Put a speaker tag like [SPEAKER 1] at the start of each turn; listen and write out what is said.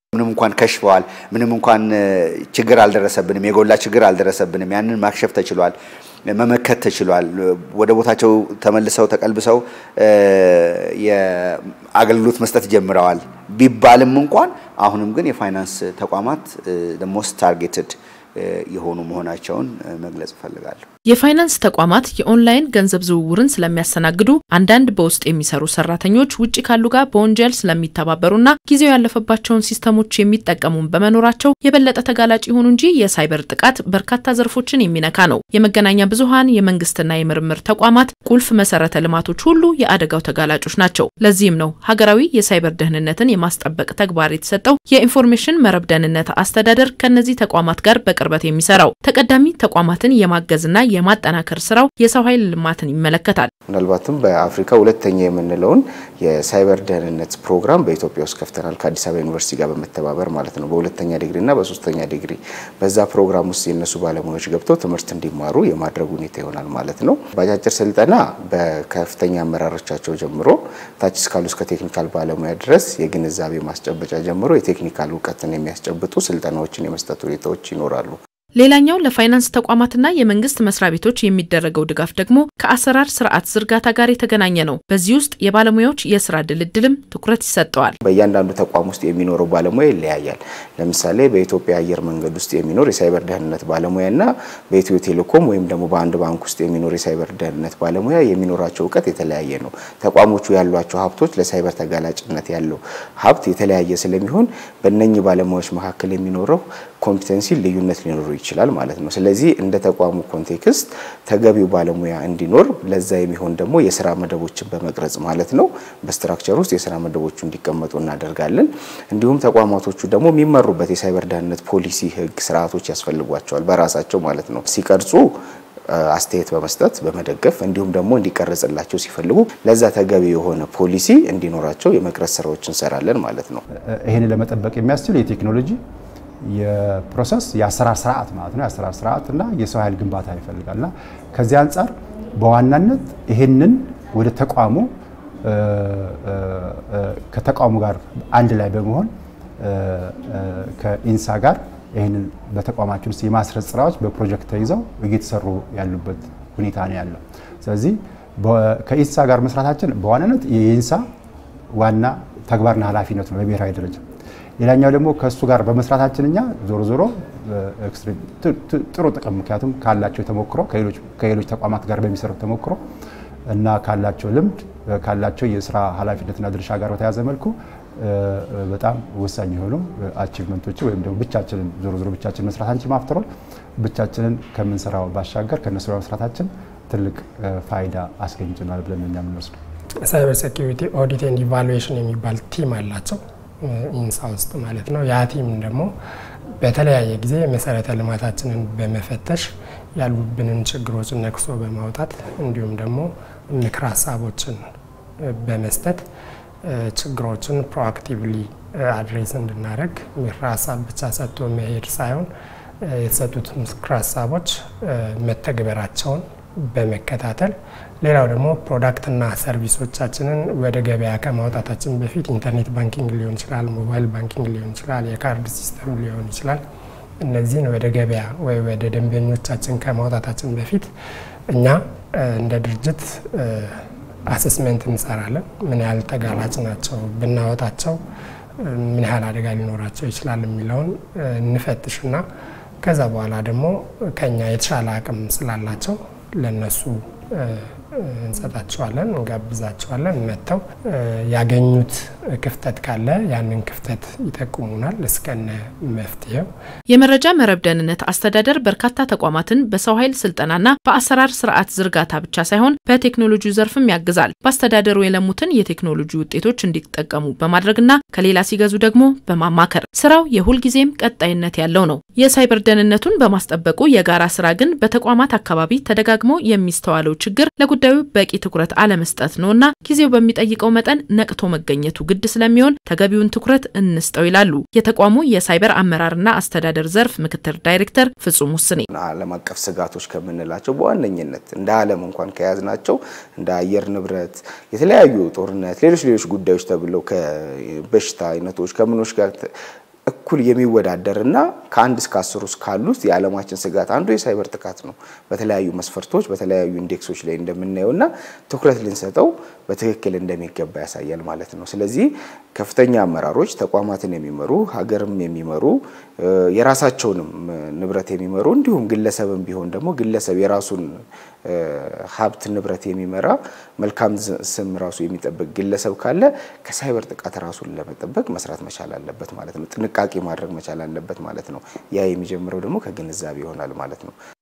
[SPEAKER 1] ምንም እንኳን ከሽፈዋል፣ ምንም እንኳን ችግር አልደረሰብንም፣ የጎላ ችግር አልደረሰብንም። ያንን ማክሸፍ ተችሏል፣ መመከት ተችሏል። ወደ ቦታቸው ተመልሰው ተቀልብሰው የአገልግሎት መስጠት ጀምረዋል ቢባልም እንኳን አሁንም ግን የፋይናንስ ተቋማት ሞስት ታርጌትድ የሆኑ መሆናቸውን መግለጽ እፈልጋለሁ።
[SPEAKER 2] የፋይናንስ ተቋማት የኦንላይን ገንዘብ ዝውውርን ስለሚያስተናግዱ አንዳንድ በውስጥ የሚሰሩ ሰራተኞች ውጭ ካሉ ጋር በወንጀል ስለሚተባበሩና ጊዜው ያለፈባቸውን ሲስተሞች የሚጠቀሙን በመኖራቸው የበለጠ ተጋላጭ ይሆኑ እንጂ የሳይበር ጥቃት በርካታ ዘርፎችን የሚነካ ነው። የመገናኛ ብዙኃን፣ የመንግስትና የምርምር ተቋማት፣ ቁልፍ መሰረተ ልማቶች ሁሉ የአደጋው ተጋላጮች ናቸው። ለዚህም ነው ሀገራዊ የሳይበር ደህንነትን የማስጠበቅ ተግባር የተሰጠው የኢንፎርሜሽን መረብ ደህንነት አስተዳደር ከእነዚህ ተቋማት ጋር በቅርበት የሚሰራው። ተቀዳሚ ተቋማትን የማገዝና የማጠናከር ስራው የሰው ኃይል ልማትን ይመለከታል።
[SPEAKER 3] ምናልባትም በአፍሪካ ሁለተኛ የምንለውን የሳይበር ደህንነት ፕሮግራም በኢትዮጵያ ውስጥ ከፍተናል ከአዲስ አበባ ዩኒቨርሲቲ ጋር በመተባበር ማለት ነው። በሁለተኛ ዲግሪ እና በሶስተኛ ዲግሪ በዛ ፕሮግራም ውስጥ የነሱ ባለሙያዎች ገብተው ትምህርት እንዲማሩ የማድረግ ሁኔታ ይሆናል ማለት ነው። በአጫጭር ስልጠና በከፍተኛ አመራሮቻቸው ጀምሮ ታች እስካሉ እስከ ቴክኒካል ባለሙያ ድረስ የግንዛቤ ማስጨበጫ ጀምሮ የቴክኒካል እውቀትን የሚያስጨብጡ ስልጠናዎችን የመስጠት ሁኔታዎች ይኖራሉ።
[SPEAKER 2] ሌላኛው ለፋይናንስ ተቋማትና የመንግስት መስሪያ ቤቶች የሚደረገው ድጋፍ ደግሞ ከአሰራር ስርዓት ዝርጋታ ጋር የተገናኘ ነው። በዚህ ውስጥ የባለሙያዎች የስራ ድልድልም ትኩረት ይሰጠዋል።
[SPEAKER 3] በእያንዳንዱ ተቋም ውስጥ የሚኖረው ባለሙያ ይለያያል። ለምሳሌ በኢትዮጵያ አየር መንገድ ውስጥ የሚኖር የሳይበር ደህንነት ባለሙያና በኢትዮ ቴሌኮም ወይም ደግሞ በአንድ ባንክ ውስጥ የሚኖር የሳይበር ደህንነት ባለሙያ የሚኖራቸው እውቀት የተለያየ ነው። ተቋሞቹ ያሏቸው ሀብቶች ለሳይበር ተጋላጭነት ያለው ሀብት የተለያየ ስለሚሆን በእነኚህ ባለሙያዎች መካከል የሚኖረው ኮምፒተንሲ ልዩነት ሊኖሩ ይችላል ማለት ነው። ስለዚህ እንደ ተቋሙ ኮንቴክስት ተገቢው ባለሙያ እንዲኖር ለዛ የሚሆን ደግሞ የስራ መደቦችን በመቅረጽ ማለት ነው በስትራክቸር ውስጥ የስራ መደቦቹ እንዲቀመጡ እናደርጋለን። እንዲሁም ተቋማቶቹ ደግሞ የሚመሩበት የሳይበር ደህንነት ፖሊሲ፣ ህግ፣ ስርዓቶች ያስፈልጓቸዋል በራሳቸው ማለት ነው ሲቀርጹ አስተያየት በመስጠት በመደገፍ እንዲሁም ደግሞ እንዲቀረጽላቸው ሲፈልጉ ለዛ ተገቢ የሆነ ፖሊሲ እንዲኖራቸው የመቅረጽ ስራዎች እንሰራለን ማለት ነው።
[SPEAKER 4] ይህንን ለመጠበቅ የሚያስችል የቴክኖሎጂ የፕሮሰስ የአሰራር ስርዓት ማለት ነው። የአሰራር ስርዓት እና የሰው ኃይል ግንባታ ይፈልጋል እና ከዚህ አንጻር በዋናነት ይህንን ወደ ተቋሙ ከተቋሙ ጋር አንድ ላይ በመሆን ከኢንሳ ጋር ይህንን በተቋማችን ውስጥ የማስረጽ ስራዎች በፕሮጀክት ተይዘው እየተሰሩ ያሉበት ሁኔታ ነው ያለው። ስለዚህ ከኢንሳ ጋር መስራታችን በዋናነት የኢንሳ ዋና ተግባርና ኃላፊነት ነው በብሔራዊ ደረጃ። ሌላኛው ደግሞ ከእሱ ጋር በመስራታችን እኛ ዞሮ ዞሮ ጥሩ ጥቅም ምክንያቱም ካላቸው ተሞክሮ ከሌሎች ተቋማት ጋር በሚሰሩት ተሞክሮ እና ካላቸው ልምድ ካላቸው የስራ ኃላፊነትና ድርሻ ጋር በተያዘ መልኩ በጣም ወሳኝ የሆኑ አቺቭመንቶች ወይም ደግሞ ብቻችንን ዞሮ ዞሮ ብቻችንን መስራት አንችልም። አፍተሮል ብቻችንን ከምንሰራው ባሻገር ከእነሱ ጋር መስራታችን ትልቅ ፋይዳ አስገኝቶናል ብለን እኛ የምንወስደው።
[SPEAKER 5] ሳይበር ሴኪሪቲ ኦዲት ኤንድ ኢቫሉዌሽን የሚባል ቲም አላቸው ኢንሳ ውስጥ ማለት ነው። ያ ቲም ደግሞ በተለያየ ጊዜ መሰረተ ልማታችንን በመፈተሽ ያሉብንን ችግሮችን ነቅሶ በማውጣት እንዲሁም ደግሞ ምክር ሀሳቦችን በመስጠት ችግሮችን ፕሮአክቲቭሊ አድሬስ እንድናደርግ ምክር ሀሳብ ብቻ ሰጥቶ መሄድ ሳይሆን የተሰጡት ምክር ሀሳቦች መተግበራቸውን በመከታተል ሌላው ደግሞ ፕሮዳክትና ሰርቪሶቻችንን ወደ ገበያ ከማውጣታችን በፊት ኢንተርኔት ባንኪንግ ሊሆን ይችላል፣ ሞባይል ባንኪንግ ሊሆን ይችላል፣ የካርድ ሲስተም ሊሆን ይችላል። እነዚህን ወደ ገበያ ወይ ወደ ደንበኞቻችን ከማውጣታችን በፊት እኛ እንደ ድርጅት አሰስመንት እንሰራለን። ምን ያህል ተጋላጭ ናቸው፣ ብናወጣቸው ምን ያህል አደጋ ሊኖራቸው ይችላል የሚለውን እንፈትሽና ከዛ በኋላ ደግሞ ከኛ የተሻለ አቅም ስላላቸው ለነሱ እንሰጣቸዋለን፣ እንጋብዛቸዋለን። መጥተው ያገኙት ክፍተት ካለ ያንን ክፍተት ይጠቁሙናል እስከነ መፍትሄው።
[SPEAKER 2] የመረጃ መረብ ደህንነት አስተዳደር በርካታ ተቋማትን በሰው ኃይል ስልጠናና በአሰራር ስርዓት ዝርጋታ ብቻ ሳይሆን በቴክኖሎጂ ዘርፍም ያግዛል። በአስተዳደሩ የለሙትን የቴክኖሎጂ ውጤቶች እንዲጠቀሙ በማድረግና ከሌላ ሲገዙ ደግሞ በማማከር ስራው የሁልጊዜም ቀጣይነት ያለው ነው። የሳይበር ደህንነቱን በማስጠበቁ የጋራ ስራ ግን በተቋማት አካባቢ ተደጋግሞ የሚስተዋለው ችግር ለጉዳዩ በቂ ትኩረት አለመስጠት ነውና ጊዜው በሚጠይቀው መጠን ነቅቶ መገኘቱ ግድ ስለሚሆን ተገቢውን ትኩረት እንስጠው ይላሉ የተቋሙ የሳይበር አመራርና አስተዳደር ዘርፍ ምክትል ዳይሬክተር ፍጹም ውስኔ።
[SPEAKER 3] ዓለም አቀፍ ስጋቶች ከምንላቸው በዋነኝነት እንደ ዓለም እንኳን ከያዝናቸው እንደ አየር ንብረት፣ የተለያዩ ጦርነት፣ ሌሎች ሌሎች ጉዳዮች ተብለው ከበሽታ አይነቶች ከምኖች ጋር እኩል የሚወዳደርና ከአንድ እስከ አስር ውስጥ ካሉት የዓለማችን ስጋት አንዱ የሳይበር ጥቃት ነው። በተለያዩ መስፈርቶች በተለያዩ ኢንዴክሶች ላይ እንደምናየው እና ትኩረት ልንሰጠው በትክክል እንደሚገባ ያሳያል ማለት ነው። ስለዚህ ከፍተኛ አመራሮች ተቋማትን የሚመሩ ሀገርም የሚመሩ የራሳቸውንም ንብረት የሚመሩ እንዲሁም ግለሰብም ቢሆን ደግሞ ግለሰብ የራሱን ሀብት ንብረት የሚመራ መልካም ስም ራሱ የሚጠብቅ ግለሰብ ካለ ከሳይበር ጥቃት ራሱን ለመጠበቅ መስራት መቻል አለበት ማለት ነው። ጥንቃቄ ማድረግ መቻል አለበት ማለት ነው። ያ የሚጀምረው ደግሞ ከግንዛቤ ይሆናል ማለት ነው።